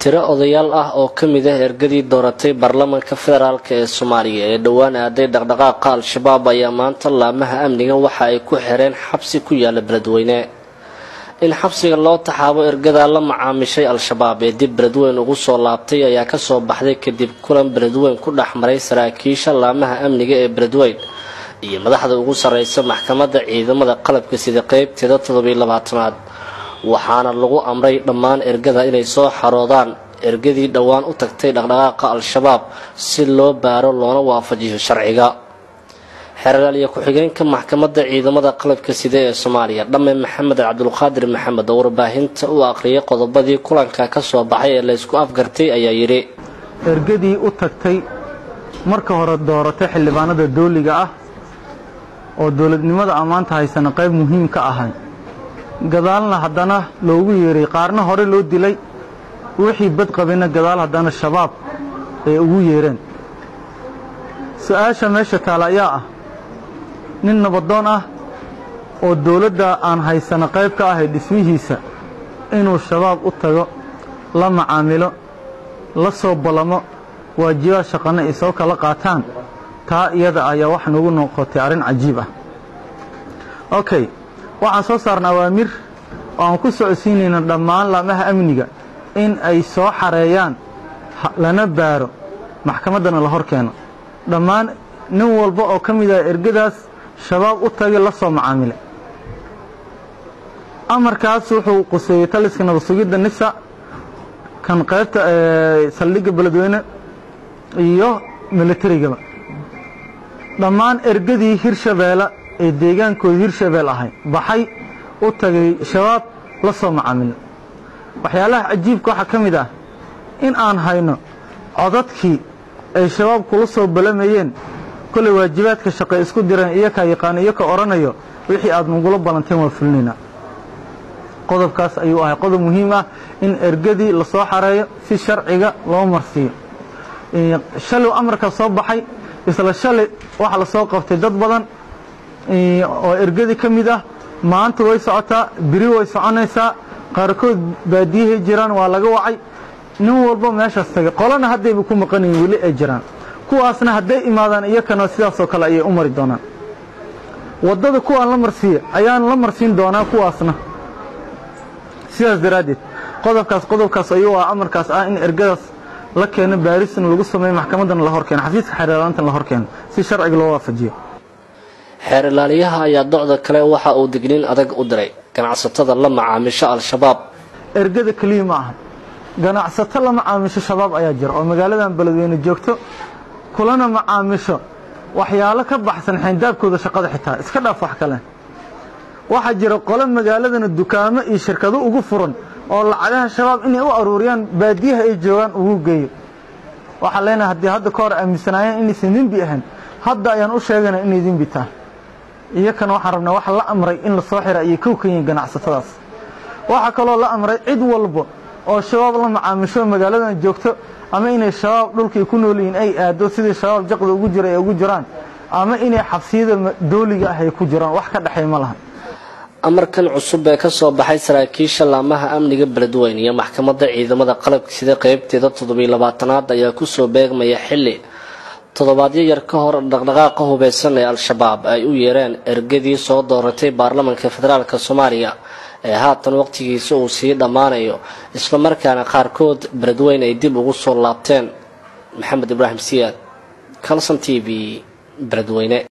tiro odayaal ah oo ka mid ah ergadii dooratay baarlamaanka federaalk ee soomaaliya ee dhowaan aaday dhaqdhaqaaqa al-shabaab ayaa maanta laamaha amniga waxa ay ku xireen xabsi ku yaala beledweyne in xabsiga loo taxaabo ergadaa la macaamishay al-shabaab ee dib beledweyn ugu soo laabtay ayaa kasoo baxday kadib kulan beledweyn ku dhex maray saraakiisha laamaha amniga ee beledweyn iyo madaxda ugu sarreysa maxkamadda ciidamada qalabka sida qeybteeda toddobiyo labaatanaad waxaana lagu amray dhammaan ergada inay soo xaroodaan ergadii dhowaan u tagtay dhaqdhaqaaqa al-shabaab si loo baaro loona waafajiyo sharciga xeeralaaliya ku-xigeenka maxkamadda ciidamada qalabka sida ee soomaaliya dhamme maxamed cabdulqaadir maxamed oo warbaahinta u aqriyay qodobadii kulanka ka soo baxay ee laysku afgartay ayaa yidhi ergadii u tagtay marka hore dooratay xildhibaanada dooliga ah oo dowladnimada ammaanta haysana qayb muhiim ka ahay gadaalna haddana loogu yeeray qaarna hore loo dilay wixii bad qabina gadaal haddana shabaab ay ugu yeereen su-aasha meesha taala ayaa ah nin nabadoon ah oo dowladda aan haysano qayb ka ahay dhismihiisa inuu shabaab u tago la macaamilo la soo ballamo waajibaad shaqana ay soo kala qaataan taa iyada ayaa wax nagu noqotay arrin cajiib ah okay waxaan soo saarna awaamir oo aan ku socodsiinayna dhammaan laamaha amniga in ay soo xareeyaan lana baaro maxkamaddana la hor keeno dhammaan nin walba oo ka mid ah ergadaas shabaab u tagay la soo macaamilay amarkaas wuxuu quseeyey taliska nabadsugidda nisa kan qaybta saldhigga beledweyne iyo militarigaba dhammaan ergadii hirshabeelle ee deegaankooda hirshabeel ahay baxay u tagay shabaab la soo macaamilay waxyaalaha cajiibka waxaa ka mid ah in aan hayno codadkii ay shabaab kula soo balamayeen kolley waajibaadka shaqay isku direen iyokaa yaqaano iyo ka odhanayo wixii aad nagula ballanteen waa fulinaynaa qodobkaas ayuu ahay qodob muhiim ah in ergadii la soo xareeyo si sharciga loo marsiiyo shalay amarka soo baxay isla shalay waxa la soo qabtay dad badan oo ergadii ka mid ah maanta way socotaa biri way soconaysaa qaarkood baadiyahay jiraan waa laga wacay nin walba meeshaas tagay qolana haddayba ku maqanayin weli ay jiraan kuwaasna hadday imaadaan iyakana sidaasoo kale ayay u mari doonaan waddada kuwaan la marsiiya ayaan la marsiin doonaa kuwaasna sidaas daraaddeed qodobkaas qodobkaas ayuu ah amarkaas ah in ergadaas la keeno baarisna lagu sameeyo maxkamaddana la hor keeno xafiiska xeerlaantana la hor keeno si sharciga loo waafajiyo xeer ilaaliyaha ayaa docda kale waxa uu digniin adag u diray ganacsatada la macaamisho al-shabaab ergada keliya ma aha ganacsato la macaamisho shabaab ayaa jira oo magaaladan beledweyne joogto kulana macaamisho waxyaalo ka baxsan xayndaabkooda shaqada xitaa iska dhaaf wax kale waxaa jira qole magaaladana dukaamo iyo shirkado ugu furan oo lacagaha shabaab inay u aruuriyaan baadiyaha ay joogaan ugu geeyo waxaan leenahay haddii hadda ka hor aaminsanaayeen inaysan dembi ahayn hadda ayaan u sheegana inay dembi tahay iyakana waxaan rabnaa waxa la amray in la soo xira ayay kow ka yihiin ganacsatadaas waxaa kaloo la amray cid walba oo shabaab la macaamisho magaaladan joogto ama inay shabaab dhulkay ku nool yihiin ay aado sidii shabaab jaqda ugu jira ay ugu jiraan ama inay xabsiyada dooliga ah ay ku jiraan wax ka dhexay ma laha amarkan cusub ee kasoo baxay saraakiisha laamaha amniga beledweyne iyo maxkamadda ciidamada qalabka sida qeybteeda toddobiyo labaatanaad ayaa kusoo beegmaya xilli toddobaadyo yar ka hor dhaqdhaqaaqa hubeysan ee al-shabaab ay u yeereen ergadii soo dooratay baarlamaanka federaalk soomaaliya ee haatan waqtigiisa uu sii dhammaanayo islamarkaana qaarkood beledweyne ay dib ugu soo laabteen maxamed ibraahim siyaad calson t v beledweyne